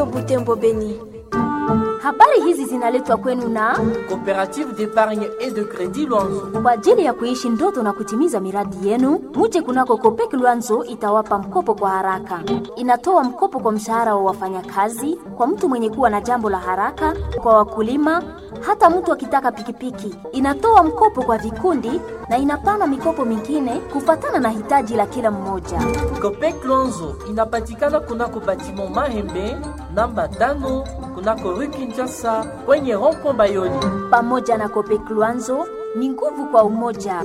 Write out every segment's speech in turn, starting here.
Butembo Beni. Habari hizi zinaletwa kwenu na Coopérative d'épargne et de crédit Luanzo. kwa ajili ya kuishi ndoto na kutimiza miradi yenu. Muje kunako Kopek Luanzo itawapa mkopo kwa haraka. Inatoa mkopo kwa mshahara wa wafanyakazi, kwa mtu mwenye kuwa na jambo la haraka, kwa wakulima, hata mtu akitaka pikipiki. Inatoa mkopo kwa vikundi na inapana mikopo mingine kufatana na hitaji la kila mmoja. Copec Luanzo inapatikana kunako batiment Mahembe namba tano kunako rue Kinshasa kwenye rond-point Bayoni. Pamoja na Kopek Luanzo ni nguvu kwa umoja.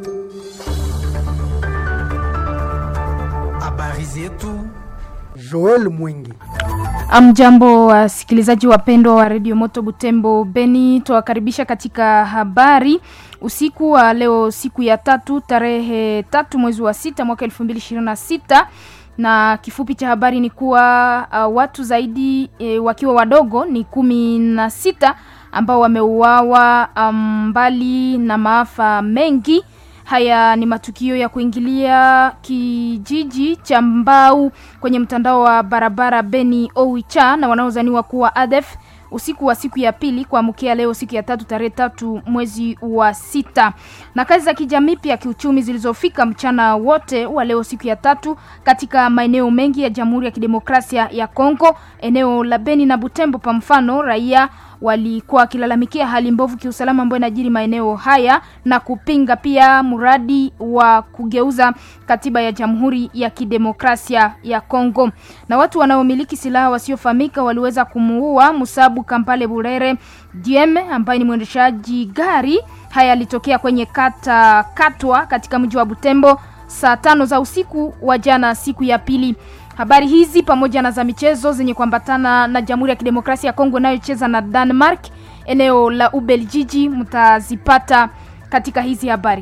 Habari zetu Joel Mwingi. Amjambo wasikilizaji wapendwa wa redio Moto Butembo Beni, tuwakaribisha katika habari usiku wa leo, siku ya tatu tarehe tatu mwezi wa sita mwaka elfu mbili ishirini na sita na kifupi cha habari ni kuwa uh, watu zaidi e, wakiwa wadogo ni kumi na sita ambao wameuawa um, mbali na maafa mengi. Haya ni matukio ya kuingilia kijiji cha Mbau kwenye mtandao wa barabara Beni Owicha na wanaozaniwa kuwa ADF usiku wa siku ya pili kuamkia leo siku ya tatu tarehe tatu mwezi wa sita. Na kazi za kijamii pia kiuchumi zilizofika mchana wote wa leo siku ya tatu katika maeneo mengi ya Jamhuri ya Kidemokrasia ya Kongo, eneo la Beni na Butembo. Kwa mfano, raia walikuwa wakilalamikia hali mbovu kiusalama ambayo inajiri maeneo haya na kupinga pia mradi wa kugeuza katiba ya Jamhuri ya Kidemokrasia ya Kongo. Na watu wanaomiliki silaha wasiofahamika waliweza kumuua Musabu Kampale Burere Dieme ambaye ni mwendeshaji gari. Haya yalitokea kwenye kata Katwa katika mji wa Butembo saa tano za usiku wa jana, siku ya pili. Habari hizi pamoja na za michezo zenye kuambatana na Jamhuri ya Kidemokrasia ya Kongo inayocheza na Denmark eneo la Ubeljiji mtazipata katika hizi habari.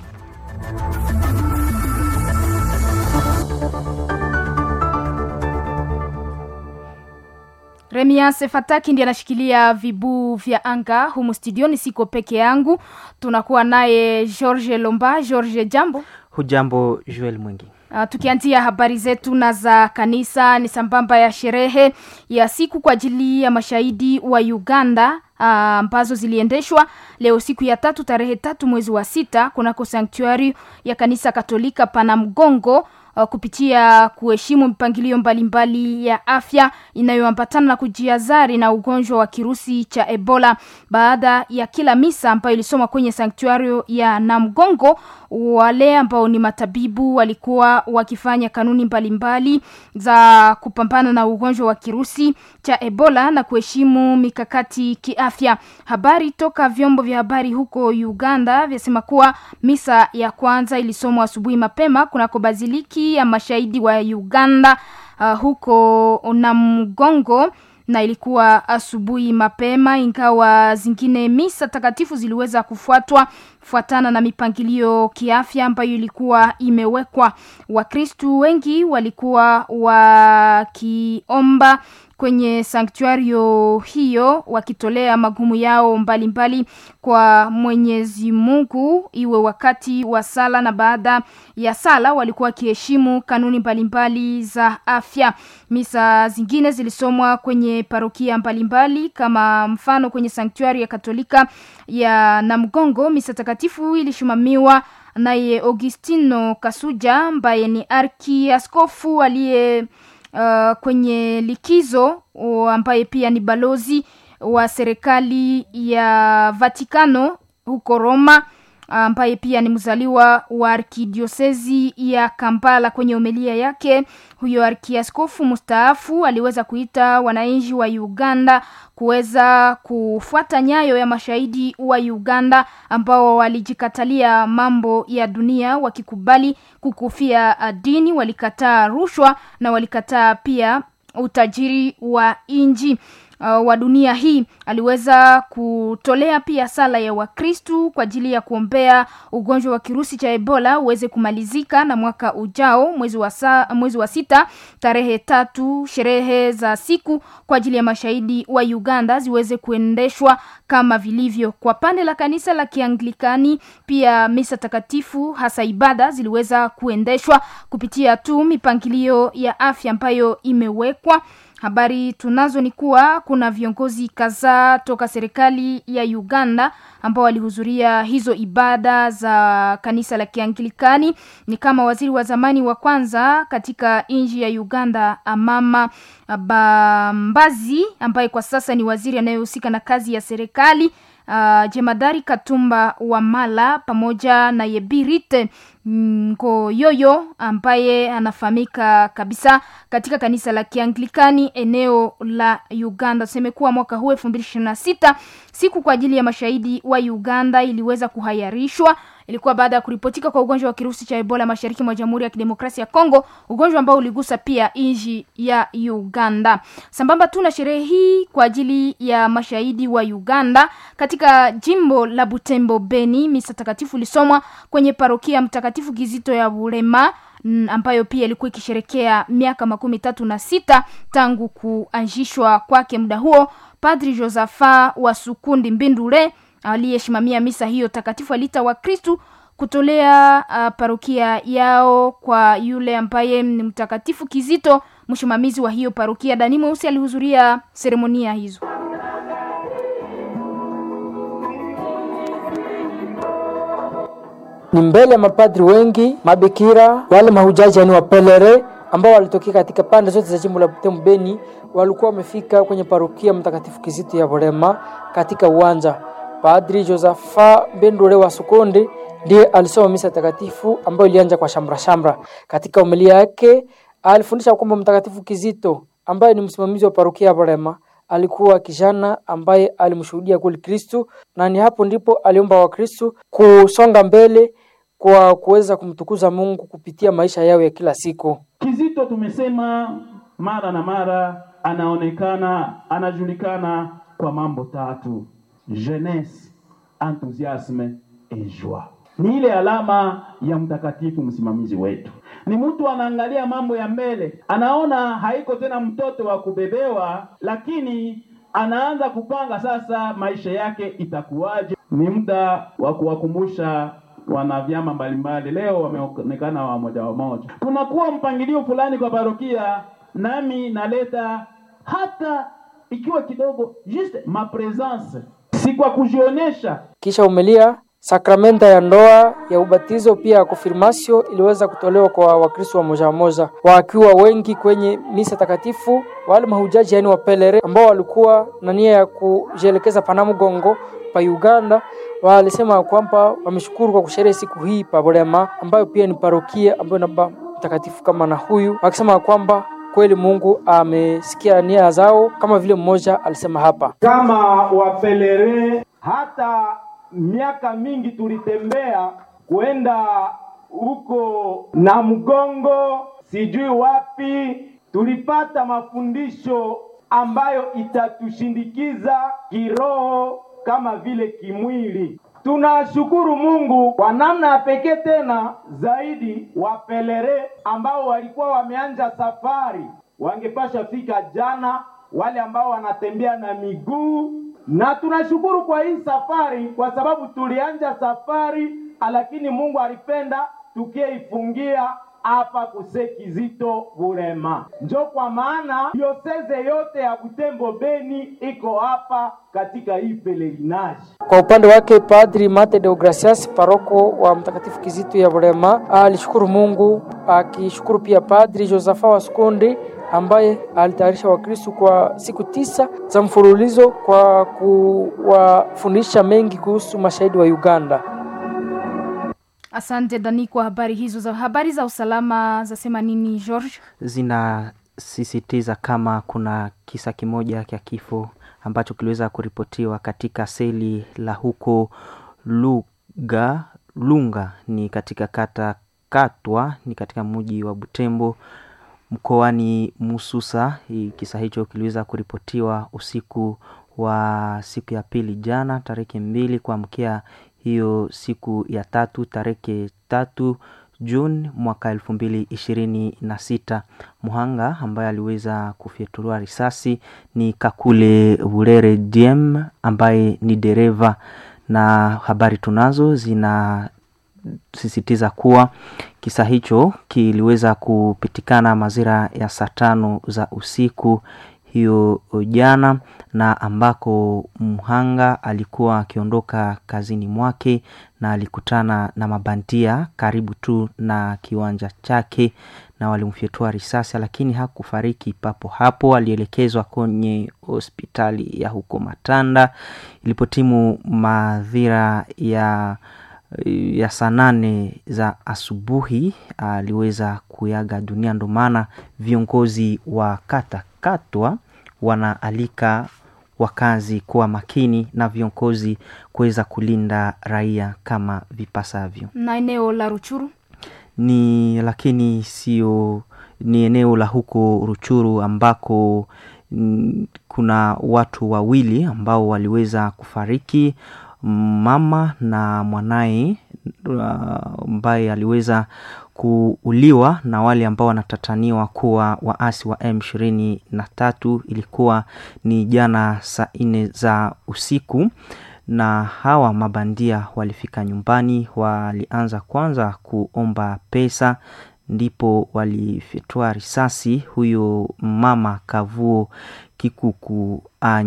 Remias Fataki ndiye anashikilia vibuu vya anga humu studioni, siko peke yangu, tunakuwa naye George Lomba. George, jambo. Hujambo Joel Mwingi. Uh, tukianzia habari zetu na za kanisa ni sambamba ya sherehe ya siku kwa ajili ya mashahidi wa Uganda ambazo uh, ziliendeshwa leo siku ya tatu tarehe tatu mwezi wa sita kunako sanktuari ya kanisa Katolika pana Mgongo uh, kupitia kuheshimu mipangilio mbalimbali ya afya inayoambatana na kujiazari na ugonjwa wa kirusi cha Ebola. Baada ya kila misa ambayo ilisoma kwenye sanktuario ya Namgongo, wale ambao ni matabibu walikuwa wakifanya kanuni mbalimbali za kupambana na ugonjwa wa kirusi cha Ebola na kuheshimu mikakati kiafya. Habari toka vyombo vya habari huko Uganda vyasema kuwa misa ya kwanza ilisomwa asubuhi mapema kunako baziliki ya mashahidi wa Uganda uh, huko Namgongo na ilikuwa asubuhi mapema, ingawa zingine misa takatifu ziliweza kufuatwa fuatana na mipangilio kiafya ambayo ilikuwa imewekwa. Wakristu wengi walikuwa wakiomba kwenye sanktuario hiyo wakitolea magumu yao mbalimbali mbali kwa Mwenyezi Mungu, iwe wakati wa sala na baada ya sala, walikuwa wakiheshimu kanuni mbalimbali mbali za afya. Misa zingine zilisomwa kwenye parokia mbalimbali mbali, kama mfano kwenye sanktuari ya Katolika ya Namgongo, misa takatifu ilishimamiwa naye Augustino Kasuja ambaye ni arkiaskofu aliye uh, kwenye likizo uh, ambaye pia ni balozi wa serikali ya Vatikano huko Roma ambaye pia ni mzaliwa wa arkidiosezi ya Kampala. Kwenye homilia yake, huyo arkiaskofu mustaafu aliweza kuita wananchi wa Uganda kuweza kufuata nyayo ya mashahidi wa Uganda ambao walijikatalia mambo ya dunia wakikubali kukufia dini, walikataa rushwa na walikataa pia utajiri wa inji uh, wa dunia hii. Aliweza kutolea pia sala ya Wakristu kwa ajili ya kuombea ugonjwa wa kirusi cha Ebola uweze kumalizika na mwaka ujao mwezi wa, sa, mwezi wa sita tarehe tatu. Sherehe za siku kwa ajili ya mashahidi wa Uganda ziweze kuendeshwa kama vilivyo. Kwa pande la kanisa la Kianglikani, pia misa takatifu hasa ibada ziliweza kuendeshwa kupitia tu mipangilio ya afya ambayo imewekwa Habari tunazo ni kuwa kuna viongozi kadhaa toka serikali ya Uganda ambao walihudhuria hizo ibada za kanisa la Kianglikani, ni kama waziri wa zamani wa kwanza katika nchi ya Uganda Amama Bambazi, ambaye kwa sasa ni waziri anayehusika na kazi ya serikali uh, Jemadari Katumba Wamala pamoja na Yebirite Ngoyoyo ambaye anafahamika kabisa katika kanisa la Kianglikani eneo la Uganda. Tuseme kuwa mwaka huu elfu mbili ishirini na sita siku kwa ajili ya mashahidi wa Uganda iliweza kuhayarishwa. Ilikuwa baada ya kuripotika kwa ugonjwa wa kirusi cha Ebola mashariki mwa Jamhuri ya Kidemokrasia ya Kongo, ugonjwa ambao uligusa pia nchi ya Uganda. Sambamba tu na sherehe hii kwa ajili ya mashahidi wa Uganda katika jimbo la Butembo Beni, misa takatifu ilisomwa kwenye parokia Mtakatifu Kizito ya Bulema ambayo pia ilikuwa ikisherekea miaka makumi tatu na sita tangu kuanzishwa kwake. Muda huo Padri Josafa wa Sukundi Mbindule aliyesimamia misa hiyo takatifu aliita Wakristu kutolea uh, parokia yao kwa yule ambaye ni Mtakatifu Kizito, msimamizi wa hiyo parokia. Dani Mweusi alihudhuria seremonia hizo. Ni mbele ya mapadri wengi, mabikira, wale mahujaji yani wapelere ambao walitokea katika pande zote za jimbo la Butembo Beni, walikuwa wamefika kwenye parokia Mtakatifu Kizito ya Bulema katika uwanja Padri Josafa Bendule wa Sukonde ndiye alisoma misa takatifu ambayo ilianza kwa shamra shamra. Katika umilia yake alifundisha kwamba Mtakatifu Kizito ambaye ni msimamizi wa parokia ya Bulema alikuwa kijana ambaye alimshuhudia kweli Kristu, na ni hapo ndipo aliomba Wakristu kusonga mbele kwa kuweza kumtukuza Mungu kupitia maisha yao ya kila siku. Kizito tumesema mara na mara, anaonekana anajulikana kwa mambo tatu jeunesse, enthousiasme et joie. Ni ile alama ya mtakatifu msimamizi wetu. Ni mtu anaangalia mambo ya mbele, anaona haiko tena mtoto wa kubebewa, lakini anaanza kupanga sasa maisha yake itakuwaje. Ni muda wa kuwakumbusha wana vyama mbalimbali, leo wameonekana wamoja wamoja, kunakuwa mpangilio fulani kwa parokia, nami naleta hata ikiwa kidogo, juste ma presence si kwa kujionesha. Kisha umelia sakramenta ya ndoa ya ubatizo pia ya konfirmasio iliweza kutolewa kwa Wakristo wa moja moja wakiwa wengi kwenye misa takatifu. Wale mahujaji yani wapelere ambao walikuwa na nia ya kujielekeza Panamugongo pa Uganda walisema kwamba wameshukuru kwa kusherehe siku hii pa Bulema, ambayo pia ni parokia ambayo namba mtakatifu kama na huyu, wakisema kwamba kweli Mungu amesikia nia zao, kama vile mmoja alisema hapa, kama wapelere. Hata miaka mingi tulitembea kwenda huko na mgongo, sijui wapi, tulipata mafundisho ambayo itatushindikiza kiroho kama vile kimwili. Tunashukuru Mungu kwa namna ya pekee tena zaidi, wapelere ambao walikuwa wameanja safari wangepasha fika jana, wale ambao wanatembea na miguu, na tunashukuru kwa hii safari, kwa sababu tulianja safari, lakini Mungu alipenda tukieifungia hapa kuse Kizito Bulema. Njo kwa maana dioseze yote ya Butembo Beni iko hapa katika hii pelerinage. Kwa upande wake Padri Mate Deogracias, paroko wa Mtakatifu Kizito ya Bulema, alishukuru Mungu akishukuru pia Padri Josafa wa Sukonde ambaye alitayarisha Wakristo kwa siku tisa za mfululizo kwa kuwafundisha mengi kuhusu mashahidi wa Uganda. Asante Dani kwa habari hizo. Za habari za usalama zasema nini George? Zinasisitiza kama kuna kisa kimoja cha kifo ambacho kiliweza kuripotiwa katika seli la huko Luga Lunga, ni katika kata Katwa, ni katika mji wa Butembo mkoani Mususa. Kisa hicho kiliweza kuripotiwa usiku wa siku ya pili jana tarehe mbili kuamkia hiyo siku ya tatu tarehe tatu Juni mwaka elfu mbili ishirini na sita. Muhanga ambaye aliweza kufyatuliwa risasi ni Kakule Burere Diem ambaye ni dereva, na habari tunazo zinasisitiza kuwa kisa hicho kiliweza kupitikana mazira ya saa tano za usiku hiyo jana na ambako mhanga alikuwa akiondoka kazini mwake na alikutana na mabandia karibu tu na kiwanja chake na walimfyetua risasi lakini hakufariki papo hapo alielekezwa kwenye hospitali ya huko matanda ilipotimu madhira ya ya saa nane za asubuhi aliweza kuyaga dunia ndo maana viongozi wa kata katwa wanaalika wakazi kuwa makini na viongozi kuweza kulinda raia kama vipasavyo na eneo la ruchuru ni lakini sio ni eneo la huko ruchuru ambako mm, kuna watu wawili ambao waliweza kufariki mama na mwanaye ambaye uh, aliweza kuuliwa na wale ambao wanatataniwa kuwa waasi wa m ishirini na tatu ilikuwa ni jana saa nne za usiku na hawa mabandia walifika nyumbani walianza kwanza kuomba pesa ndipo walifyatua risasi huyo mama kavuo kikuku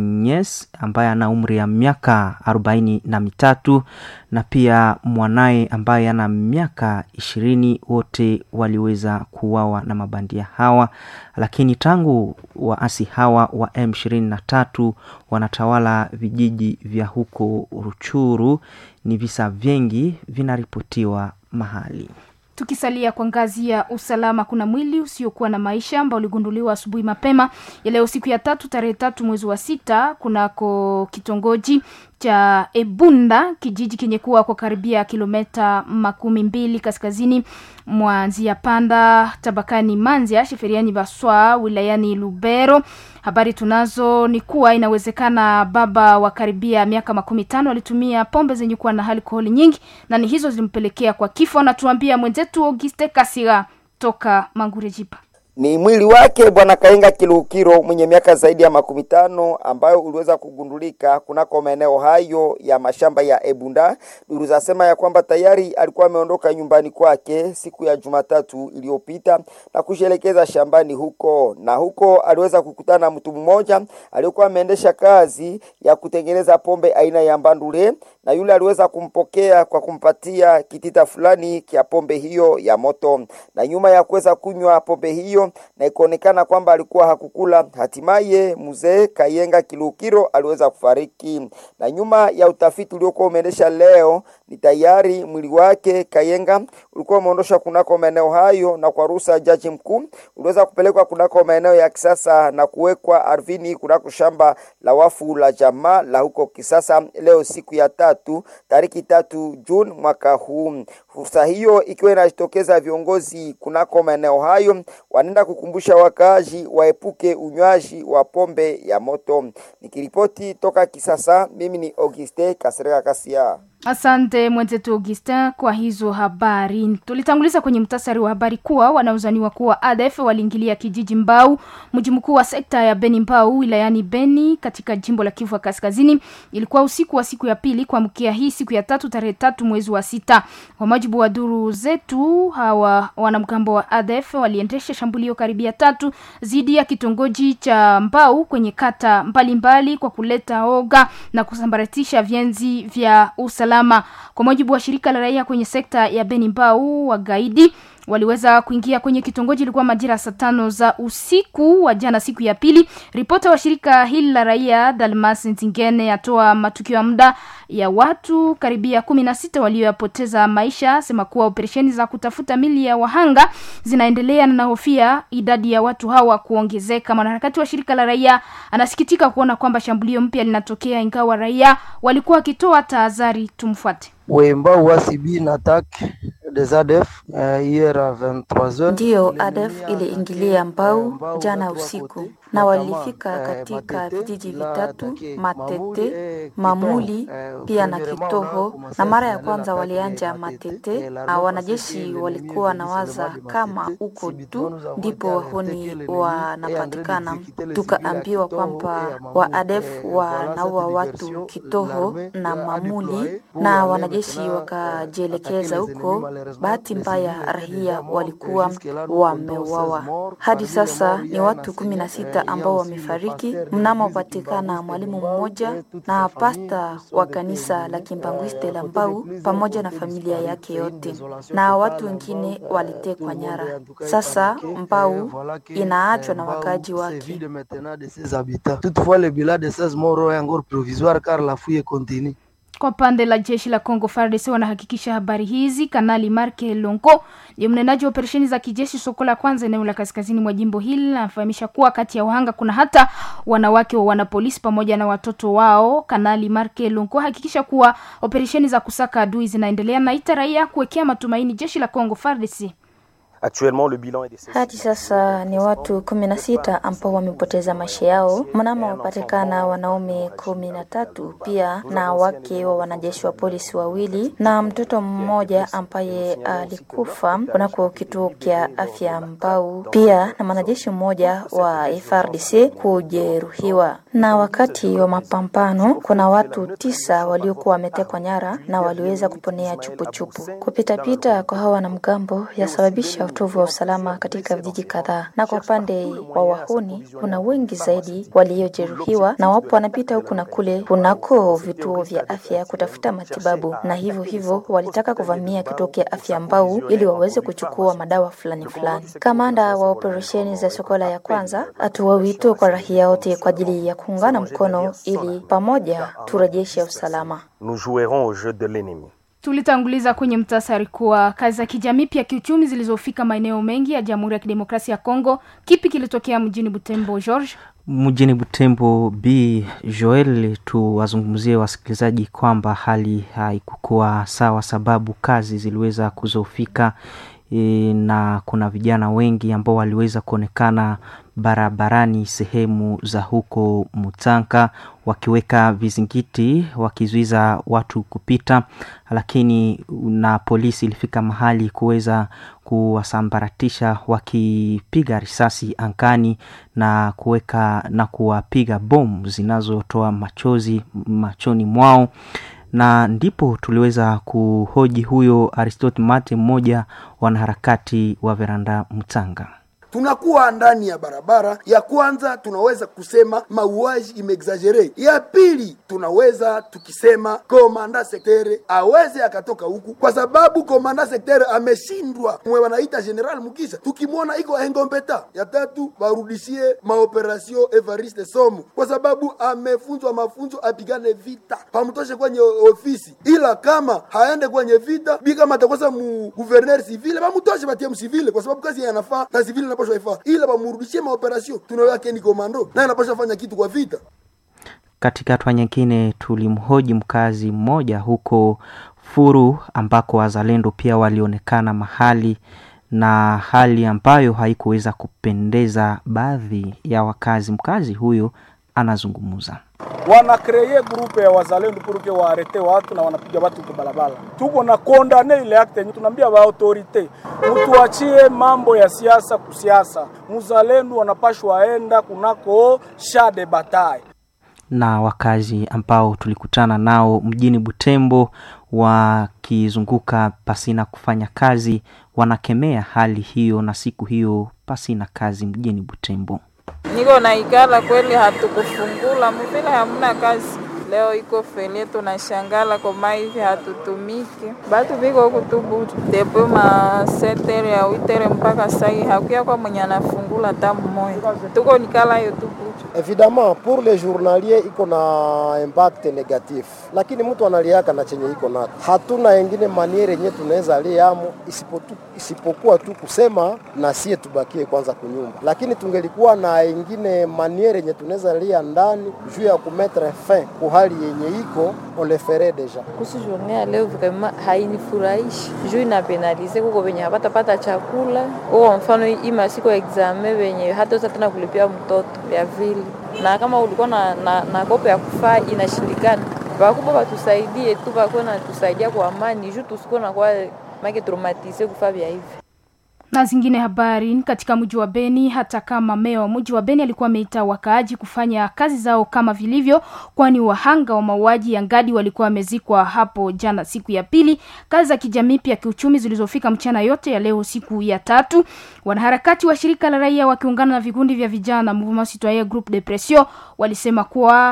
Agnes ambaye ana umri ya miaka arobaini na mitatu na pia mwanaye ambaye ana miaka ishirini wote waliweza kuuawa na mabandia hawa lakini tangu waasi hawa wa m ishirini na tatu wanatawala vijiji vya huko ruchuru ni visa vingi vinaripotiwa mahali tukisalia kwa ngazi ya usalama kuna mwili usiokuwa na maisha ambao uligunduliwa asubuhi mapema ya leo siku ya tatu tarehe tatu mwezi wa sita kunako kitongoji cha ebunda kijiji kenye kuwa kwa karibia kilometa makumi mbili kaskazini mwa nzia panda tabakani manzia sheferiani baswa wilayani lubero habari tunazo ni kuwa inawezekana baba wa karibia miaka makumi tano alitumia pombe zenye kuwa na alkoholi nyingi na ni hizo zilimpelekea kwa kifo anatuambia mwenzetu auguste kasira toka mangurejipa ni mwili wake bwana Kainga Kiluhukiro mwenye miaka zaidi ya makumi tano ambayo uliweza kugundulika kunako maeneo hayo ya mashamba ya Ebunda. Duru zasema ya kwamba tayari alikuwa ameondoka nyumbani kwake siku ya Jumatatu iliyopita na kushelekeza shambani huko, na huko aliweza kukutana na mtu mmoja aliyekuwa ameendesha kazi ya kutengeneza pombe aina ya mbandule, na yule aliweza kumpokea kwa kumpatia kitita fulani kia pombe hiyo ya moto, na nyuma ya kuweza kunywa pombe hiyo na ikaonekana kwamba alikuwa hakukula. Hatimaye mzee Kayenga Kilukiro aliweza kufariki, na nyuma ya utafiti uliokuwa umeendesha leo, ni tayari mwili wake Kayenga ulikuwa umeondoshwa kunako maeneo hayo, na kwa ruhusa ya jaji mkuu uliweza kupelekwa kunako maeneo ya kisasa na kuwekwa ardhini kunako shamba la wafu la jamaa la huko Kisasa leo siku ya tatu tariki tatu Juni mwaka huu. Fursa hiyo ikiwa inajitokeza viongozi kunako maeneo hayo wanaenda kukumbusha wakaaji waepuke unywaji wa pombe ya moto. Nikiripoti toka Kisasa, mimi ni Auguste Kasereka Kasia. Asante mwenzetu Augustin kwa hizo habari. Tulitanguliza kwenye mtasari wa habari kuwa wanaozaniwa kuwa ADF waliingilia kijiji Mbau, mji mkuu wa sekta ya Beni Mbau wilayani Beni katika jimbo la Kivu Kaskazini. Ilikuwa usiku wa siku ya pili kuamkia hii siku ya tatu tarehe tatu mwezi wa sita. Kwa mujibu wa duru zetu, hawa wanamgambo wa ADF waliendesha shambulio karibia tatu dhidi ya kitongoji cha Mbau kwenye kata mbalimbali mbali kwa kuleta oga na kusambaratisha vyenzi vya usalama usalama. Kwa mujibu wa shirika la raia kwenye sekta ya Beni Mbau, wagaidi waliweza kuingia kwenye kitongoji ilikuwa majira saa tano za usiku wa jana siku ya pili. Ripota wa shirika hili la raia Dalmas Nzingene atoa matukio ya muda ya watu karibia kumi na sita walioyapoteza maisha, sema kuwa operesheni za kutafuta mili ya wahanga zinaendelea na nahofia idadi ya watu hawa kuongezeka. Mwanaharakati wa shirika la raia anasikitika kuona kwamba shambulio mpya linatokea ingawa raia walikuwa wakitoa tahadhari. Tumfuate. Wemba wasibi une attaque des ADF uh, hier à 23h. Ndiyo, ADF iliingilia Mbau jana usiku na walifika katika vijiji vitatu Matete, Mamuli pia na Kitoho, na mara ya kwanza walianja Matete na wanajeshi walikuwa na waza kama uko tu ndipo wahuni wanapatikana. Tukaambiwa kwamba wa ADF wanaua watu Kitoho na Mamuli na wanajeshi wakajielekeza huko. Bahati mbaya, raia walikuwa wameuawa. Hadi sasa ni watu kumi na sita sita ambao wamefariki mnamopatikana mwalimu mmoja na pasta wa kanisa la Kimbangwiste la Mbau pamoja na familia yake yote, na watu wengine walitekwa nyara. Sasa Mbau inaachwa na wakaaji wake. Toutefois, le bilan de 16 morts est encore provisoire car la fouille continue. Kwa pande la jeshi la Kongo FARDC wanahakikisha habari hizi. Kanali Marke Longo ni mnenaji wa operesheni za kijeshi soko la kwanza eneo la kaskazini mwa jimbo hili, anafahamisha kuwa kati ya wahanga kuna hata wanawake wa wanapolisi pamoja na watoto wao. Kanali Marke Longo hakikisha kuwa operesheni za kusaka adui zinaendelea na ita raia kuwekea matumaini jeshi la Kongo FARDC. Hadi sasa ni watu kumi na sita ambao wamepoteza maisha yao, mnamo wapatikana wanaume kumi na tatu pia na wake wa wanajeshi wa polisi wawili na mtoto mmoja ambaye alikufa kunako kituo cha afya Mbau, pia na mwanajeshi mmoja wa FARDC kujeruhiwa. Na wakati wa mapambano kuna watu tisa waliokuwa wametekwa nyara na waliweza kuponea chupuchupu. Kupitapita kwa hawa wanamgambo yasababisha utovu wa usalama katika vijiji kadhaa, na kwa upande wa wahuni kuna wengi zaidi waliojeruhiwa na wapo wanapita huku na kule kunako vituo vya afya kutafuta matibabu, na hivyo hivyo walitaka kuvamia kituo cha afya Mbau ili waweze kuchukua madawa fulani fulani. Kamanda wa operesheni za Sokola ya kwanza atoa wito kwa raia wote kwa ajili ya kuungana mkono ili pamoja turejeshe usalama. Nous jouerons au jeu de l'ennemi. Tulitanguliza kwenye mtasari kuwa kazi za kijamii pia kiuchumi zilizofika maeneo mengi ya Jamhuri ya Kidemokrasia ya Kongo. Kipi kilitokea mjini Butembo, George? Mjini Butembo, B Joel, tuwazungumzie wasikilizaji kwamba hali haikukuwa sawa, sababu kazi ziliweza kuzofika e, na kuna vijana wengi ambao waliweza kuonekana barabarani sehemu za huko Mutanka wakiweka vizingiti wakizuiza watu kupita, lakini na polisi ilifika mahali kuweza kuwasambaratisha wakipiga risasi angani na kuweka na kuwapiga bomu zinazotoa machozi machoni mwao na ndipo tuliweza kuhoji huyo Aristotle Mate, mmoja wanaharakati wa Veranda Mtanga. tunakuwa ndani ya barabara. Ya kwanza tunaweza kusema mauaji imeexagere. Ya pili tunaweza tukisema komanda sektere aweze akatoka huku, kwa sababu komanda sektere ameshindwa, mwe wanaita general Mukisha, tukimwona iko engombeta. Ya tatu warudishie maoperasio Evariste Somu, kwa sababu amefunzwa mafunzo apigane vita, pamtoshe kwenye ofisi, ila kama haende kwenye vita bi kama atakosa mu guverner civile bamutoshe batie msivile, kwa sababu kazi yanafaa na civile inapaswa ifaa, ila bamurudishie maoperasio. Tunawake ni komando naye anapaswa fanya kitu kwa vita. Katika hatua nyingine, tulimhoji mkazi mmoja huko Furu ambako wazalendo pia walionekana mahali na hali ambayo haikuweza kupendeza baadhi ya wakazi. Mkazi huyo anazungumza. wanakreye grupe ya wazalendo puruke waarete watu na wanapiga watu kwa barabara. Tuko na kondane ile akte yenye tunaambia ba autorite mtuachie mambo ya siasa kusiasa, muzalendo wanapashwa aenda kunako shade batai na wakazi ambao tulikutana nao mjini Butembo wakizunguka pasina kufanya kazi, wanakemea hali hiyo na siku hiyo pasina kazi mjini Butembo. niko naikala kweli, hatukufungula muvile, hamuna kazi leo iko fele, tunashangala koma hivi hatutumiki, batu biko huku tu butu depo ma setere ya witere mpaka sai hakuya kwa mwenye anafungula hata mmoja, tuko nikala yo tu butu. Evidemment pour les journaliers iko na impact negatif, lakini mtu analiaka na chenye iko nacho. Hatuna engine maniere yenye tunaweza liamo isipotu, isipokuwa tu kusema na sie tubakie kwanza kunyumba, lakini tungelikuwa na engine maniere yenye tunaweza lia ndani juu ya kumetre fin ku hali yenye iko on le ferait deja. kuhusu journée ya leo vraiment hainifurahishi juu inapenalize kuko venye hapatapata chakula uko mfano hii masiku ya examen venye hataweza tena kulipia mtoto vya vile na kama ulikuwa na, na, na kopo ya kufaa inashindikana vakubwa watusaidie tu vakuwa natusaidia kwa amani juu tusikuwa nakuwa make traumatize kufaa vya hivi na zingine habari katika mji wa Beni. Hata kama meya wa mji wa Beni alikuwa ameita wakaaji kufanya kazi zao kama vilivyo, kwani wahanga wa mauaji ya Ngadi walikuwa wamezikwa hapo jana siku ya pili. Kazi za kijamii pia kiuchumi zilizofika mchana yote ya leo siku ya tatu. Wanaharakati wa shirika la raia wakiungana na vikundi vya vijana Mouvement Citoyen Groupe de Pression walisema kuwa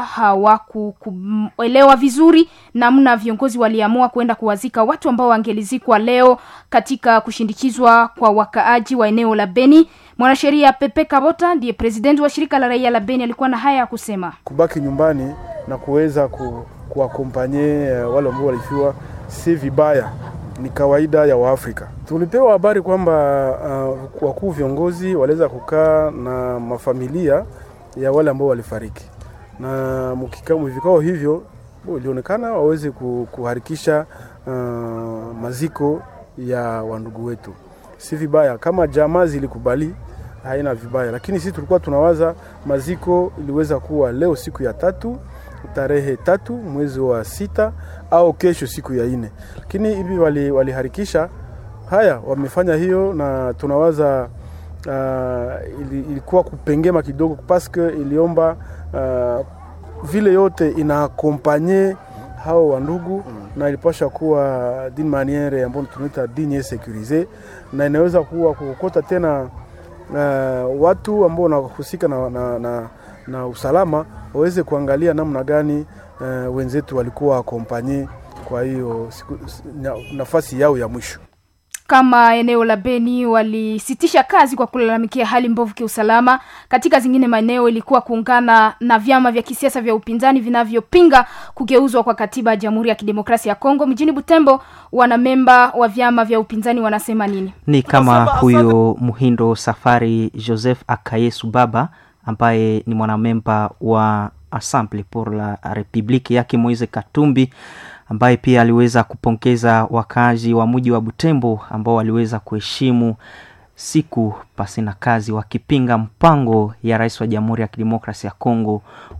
hawakuelewa vizuri namna viongozi waliamua kwenda kuwazika watu ambao wangelizikwa leo katika kushindikizwa kwa wakaaji wa eneo la Beni. Mwanasheria Pepe Kabota ndiye presidenti wa shirika la raia la Beni alikuwa na haya ya kusema. Kubaki nyumbani na kuweza ku, kuakompanye wale ambao walifiwa si vibaya, ni kawaida ya Waafrika. Tulipewa habari kwamba uh, wakuu viongozi waliweza kukaa na mafamilia ya wale ambao walifariki, na mvikao hivyo ilionekana waweze kuharikisha uh, maziko ya wandugu wetu. Si vibaya kama jamaa zilikubali, haina vibaya, lakini sisi tulikuwa tunawaza maziko iliweza kuwa leo siku ya tatu tarehe tatu mwezi wa sita au kesho siku ya nne, lakini hivi waliharikisha wali haya, wamefanya hiyo na tunawaza uh, ilikuwa kupengema kidogo paske iliomba uh, vile yote inaakompanye hao wandugu mm. na ilipasha kuwa d'une maniere ambayo tunaita digne securise, na inaweza kuwa kukota tena uh, watu ambao wanahusika na, na, na, na usalama waweze kuangalia namna gani uh, wenzetu walikuwa akompanye kwa hiyo nafasi yao ya mwisho kama eneo la Beni walisitisha kazi kwa kulalamikia hali mbovu kiusalama. Katika zingine maeneo ilikuwa kuungana na vyama vya kisiasa vya upinzani vinavyopinga kugeuzwa kwa katiba ya Jamhuri ya Kidemokrasia ya Kongo. Mjini Butembo, wanamemba wa vyama vya upinzani wanasema nini? Ni kama huyo Muhindo Safari Joseph Akayesu Baba ambaye ni mwanamemba wa Assemble pour la Republique yake Moise Katumbi ambaye pia aliweza kupongeza wakazi wa mji wa Butembo ambao waliweza kuheshimu siku pasina kazi, wakipinga mpango ya rais wa Jamhuri ya Kidemokrasia ya Kongo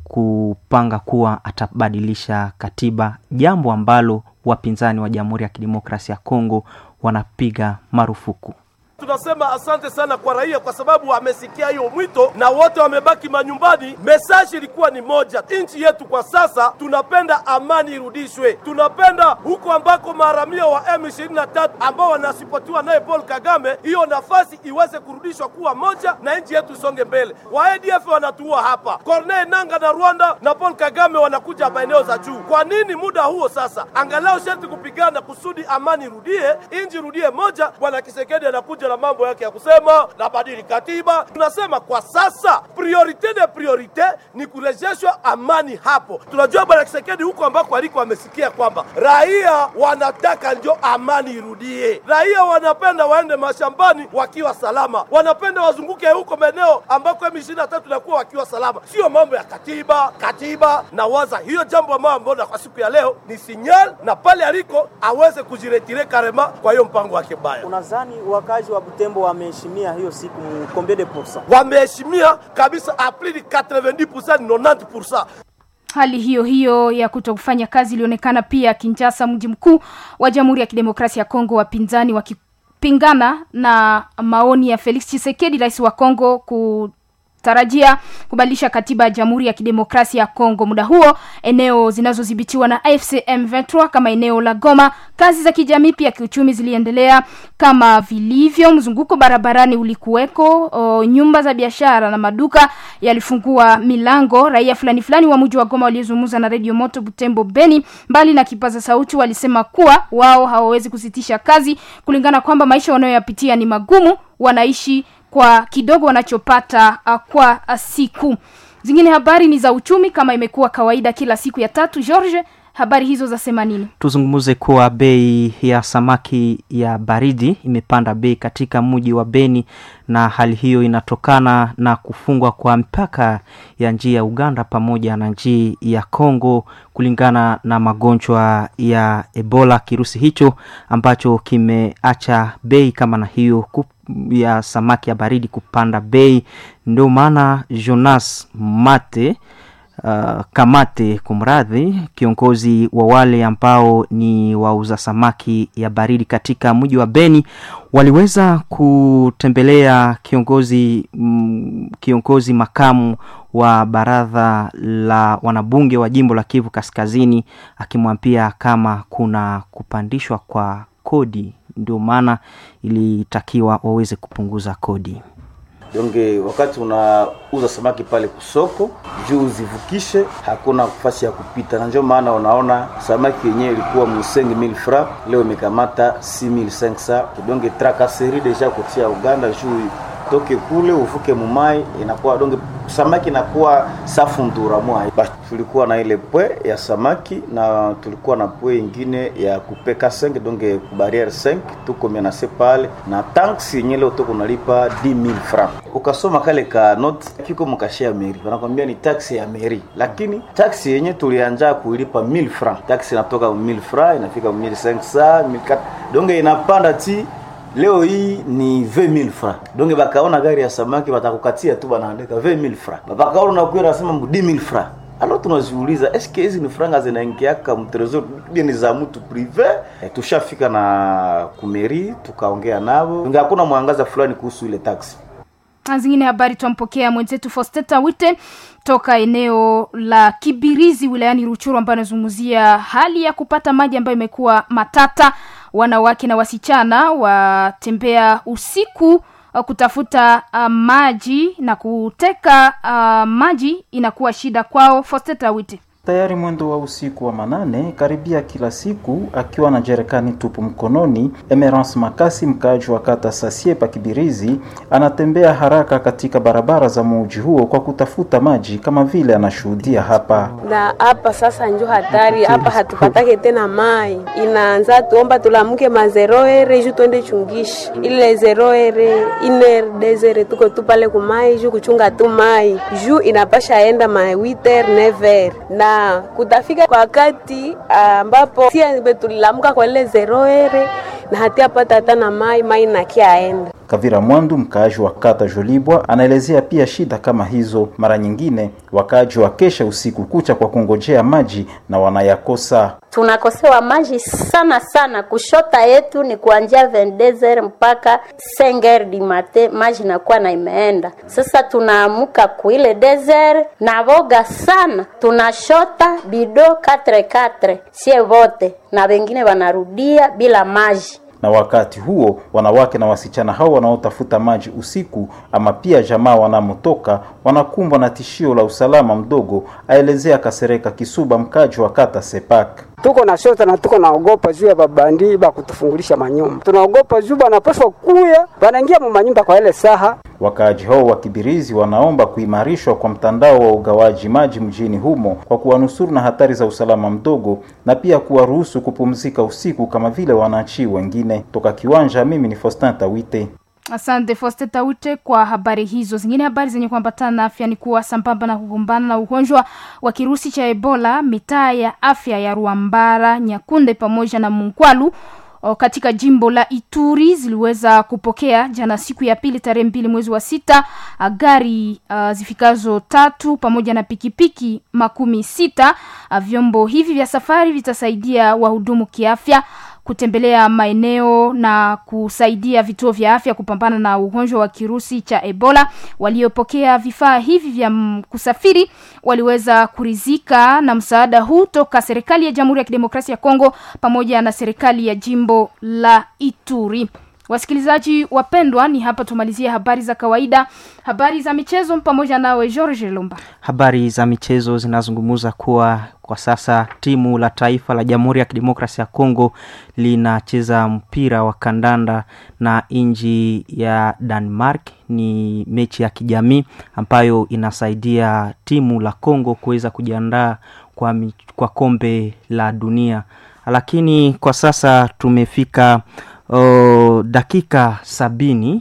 kupanga kuwa atabadilisha katiba, jambo ambalo wapinzani wa Jamhuri ya Kidemokrasia ya Kongo wanapiga marufuku. Tunasema asante sana kwa raia kwa sababu wamesikia hiyo mwito na wote wamebaki manyumbani. Mesaji ilikuwa ni moja, nchi yetu kwa sasa tunapenda amani irudishwe. Tunapenda huko ambako maharamia wa M23 ambao wanasipotiwa naye Paul Kagame, hiyo nafasi iweze kurudishwa kuwa moja na nchi yetu isonge mbele. Wa ADF wanatuua hapa, Corneille Nanga na Rwanda na Paul Kagame wanakuja maeneo za juu. Kwa nini muda huo sasa? Angalau sharti kupigana kusudi amani irudie, nchi irudie moja. Bwana Kisekedi anakuja na mambo yake ya kusema na badili katiba. Tunasema kwa sasa priorite de priorite ni kurejeshwa amani hapo. Tunajua bwana Kisekedi huko ambako aliko amesikia kwamba raia wanataka ndio amani irudie, raia wanapenda waende mashambani wakiwa salama, wanapenda wazunguke huko maeneo ambako M23 nakuwa wakiwa salama, sio mambo ya katiba katiba. Na waza hiyo jambo ambayo mbona kwa siku ya leo ni sinyal, na pale aliko aweze kujiretire karema kwa hiyo mpango wake baya. Unadhani wakazi wa Butembo wameheshimia hiyo siku combien de pourcent? Wameheshimia kabisa a plus de 90% 90%. Hali hiyo hiyo ya kuto kufanya kazi ilionekana pia Kinshasa, mji mkuu wa Jamhuri ya Kidemokrasia ya Kongo, wapinzani wakipingana na maoni ya Felix Tshisekedi, rais wa Kongo ku tarajia kubadilisha katiba ya Jamhuri ya Kidemokrasia ya Kongo. Muda huo eneo zinazodhibitiwa na AFC M23 kama eneo la Goma, kazi za kijamii pia kiuchumi ziliendelea kama vilivyo. Mzunguko barabarani ulikuweko, o, nyumba za biashara na maduka yalifungua milango. Raia fulani fulani wa mji wa Goma waliozungumza na Radio Moto Butembo Beni, mbali na kipaza sauti, walisema kuwa wao hawawezi kusitisha kazi kulingana kwamba maisha wanayoyapitia ni magumu, wanaishi kwa kidogo wanachopata uh, kwa uh, siku zingine. Habari ni za uchumi kama imekuwa kawaida kila siku ya tatu. George, habari hizo zasema nini? Tuzungumze kuwa bei ya samaki ya baridi imepanda bei katika mji wa Beni, na hali hiyo inatokana na kufungwa kwa mpaka ya njia ya Uganda pamoja na njia ya Kongo kulingana na magonjwa ya Ebola, kirusi hicho ambacho kimeacha bei kama na hiyo kup ya samaki ya baridi kupanda bei. Ndio maana Jonas Mate uh, Kamate kumradhi, kiongozi wa wale ambao ni wauza samaki ya baridi katika mji wa Beni waliweza kutembelea kiongozi mm, kiongozi makamu wa baraza la wanabunge wa jimbo la Kivu Kaskazini akimwambia kama kuna kupandishwa kwa kodi, ndio maana ilitakiwa waweze kupunguza kodi. donge wakati unauza samaki pale kusoko juu uzivukishe hakuna nafasi ya kupita na ndio maana unaona samaki yenyewe ilikuwa mu 5000 francs leo imekamata 6500 donge trakaseri deja kutia uganda juu toke kule uvuke mumai inakuwa donge samaki inakuwa safu ndura mwa Basi tulikuwa na ile pwe ya samaki na tulikuwa na pwe ingine ya kupeka 5 donge barriere 5 tuko menase pale na tanks yenye leo tuko nalipa 10000 francs ukasoma kale ka note kiko mkashe ya meri wanakwambia ni taxi ya meri lakini taxi yenye tulianja kuilipa 1000 francs taxi inatoka 1000 francs inafika 1500 1400 donge inapanda ti leo hii ni 20000 francs donc bakaona gari ya samaki batakukatia tu banaandika 20000 francs bakaona unakuwa unasema 10000 francs alors tunaziuliza eske hizi ni franga zinaingiaka mtrezor bia ni za mtu prive e, tushafika na kumeri tukaongea navo Inga hakuna mwangaza fulani kuhusu ile taxi Na zingine habari twampokea mwenzetu Fosteta Wite toka eneo la Kibirizi wilayani Ruchuru ambayo anazungumzia hali ya kupata maji ambayo imekuwa matata. Wanawake na wasichana watembea usiku uh, kutafuta uh, maji na kuteka uh, maji inakuwa shida kwao. Fosteta Wite. Tayari mwendo wa usiku wa manane karibia kila siku, akiwa na jerekani tupu mkononi, Emerance Makasi, mkaaji wa kata Sasie pa Kibirizi, anatembea haraka katika barabara za muji huo kwa kutafuta maji, kama vile anashuhudia hapa. na hapa sasa njo hatari hapa, hatupatake tena mai, inaanza tuomba tulamuke mazeroere ju twende chungishi ile zeroere iner desere tuko tu pale kumai ju kuchunga tu mai ju inapasha enda ma 8 never na kutafika kwa wakati ambapo sie tulilamuka kwa ile zeroere na hatiapata hata na mai mai nakiaenda Kavira Mwandu, mkaaji wa kata Jolibwa, anaelezea pia shida kama hizo. Mara nyingine wakaaji wakesha usiku kucha kwa kungojea maji na wanayakosa. tunakosewa maji sana sana. Kushota yetu ni kuanzia 22h mpaka 5h di mate, maji nakuwa na imeenda. Sasa tunaamuka kuile desert na voga sana, tunashota bido 44 sie vote na wengine wanarudia bila maji. na wakati huo wanawake na wasichana hao wanaotafuta maji usiku ama pia jamaa wanamotoka wanakumbwa na tishio la usalama mdogo, aelezea Kasereka Kisuba, mkaji wa kata Sepak. tuko na shota na tuko naogopa juu ya babandi ba kutufungulisha manyumba, tunaogopa juu banapaswa kuya banaingia mu manyumba kwa ile saha Wakaaji hao wa Kibirizi wanaomba kuimarishwa kwa mtandao wa ugawaji maji mjini humo kwa kuwanusuru na hatari za usalama mdogo na pia kuwaruhusu kupumzika usiku kama vile wananchi wengine. Toka Kiwanja, mimi ni Faustin Tawite. Asante Foste Taute kwa habari hizo. Zingine habari zenye kuambatana na afya ni kuwa sambamba na kugombana na ugonjwa wa kirusi cha Ebola, mitaa ya afya ya Ruambara, Nyakunde pamoja na Munkwalu o, katika jimbo la Ituri ziliweza kupokea jana siku ya pili tarehe mbili mwezi wa sita a, gari uh, zifikazo tatu pamoja na pikipiki makumi sita. A, vyombo hivi vya safari vitasaidia wahudumu kiafya kutembelea maeneo na kusaidia vituo vya afya kupambana na ugonjwa wa kirusi cha Ebola. Waliopokea vifaa hivi vya mm, kusafiri waliweza kurizika na msaada huu toka serikali ya Jamhuri ya Kidemokrasia ya Kongo pamoja na serikali ya jimbo la Ituri. Wasikilizaji wapendwa, ni hapa tumalizie habari za kawaida, habari za michezo pamoja nawe George Lumba. Habari za michezo zinazungumza kuwa kwa sasa timu la taifa la Jamhuri ya Kidemokrasia ya Kongo linacheza mpira wa kandanda na nchi ya Denmark. Ni mechi ya kijamii ambayo inasaidia timu la Kongo kuweza kujiandaa kwa, mi- kwa kombe la dunia, lakini kwa sasa tumefika oh, dakika sabini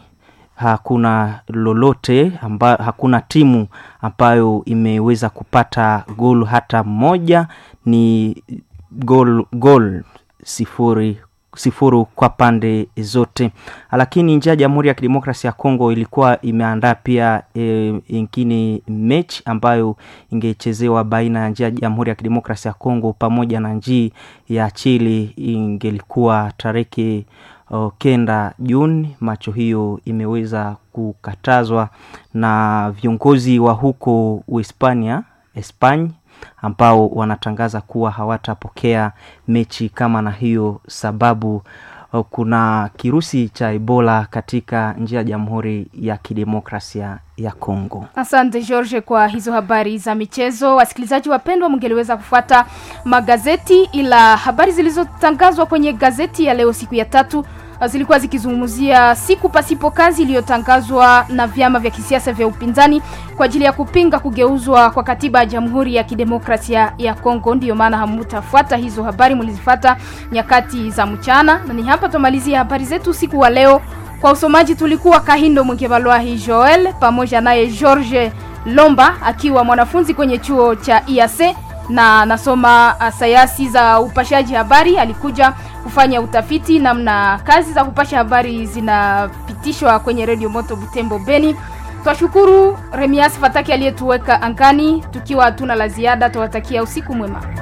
hakuna lolote amba, hakuna timu ambayo imeweza kupata gol hata moja ni gol, gol sifuri sifuru kwa pande zote, lakini nje ya Jamhuri ya Kidemokrasia ya Kongo ilikuwa imeandaa pia e, ingine mechi ambayo ingechezewa baina ya nchi ya Jamhuri ya Kidemokrasia ya Kongo pamoja na nchi ya Chile, ingelikuwa tarehe uh, kenda Juni. Macho hiyo imeweza kukatazwa na viongozi wa huko Uhispania Espanya ambao wanatangaza kuwa hawatapokea mechi kama na hiyo sababu uh, kuna kirusi cha Ebola katika nchi ya Jamhuri ya Kidemokrasia ya Kongo. Asante George kwa hizo habari za michezo. Wasikilizaji wapendwa, mngeliweza kufuata magazeti, ila habari zilizotangazwa kwenye gazeti ya leo siku ya tatu zilikuwa zikizungumzia siku pasipo kazi iliyotangazwa na vyama vya kisiasa vya upinzani kwa ajili ya kupinga kugeuzwa kwa katiba ya Jamhuri ya Kidemokrasia ya Kongo. Ndiyo maana hamutafuata hizo habari, mlizifuata nyakati za mchana, na ni hapa tumalizia habari zetu usiku wa leo. Kwa usomaji tulikuwa Kahindo Mwengevalwahi Joel pamoja naye George Lomba akiwa mwanafunzi kwenye chuo cha IAC na anasoma sayansi za upashaji habari. Alikuja kufanya utafiti namna kazi za kupasha habari zinapitishwa kwenye redio Moto Butembo Beni. Twashukuru Remias Fataki aliyetuweka angani, tukiwa hatuna la ziada. Tuwatakia usiku mwema.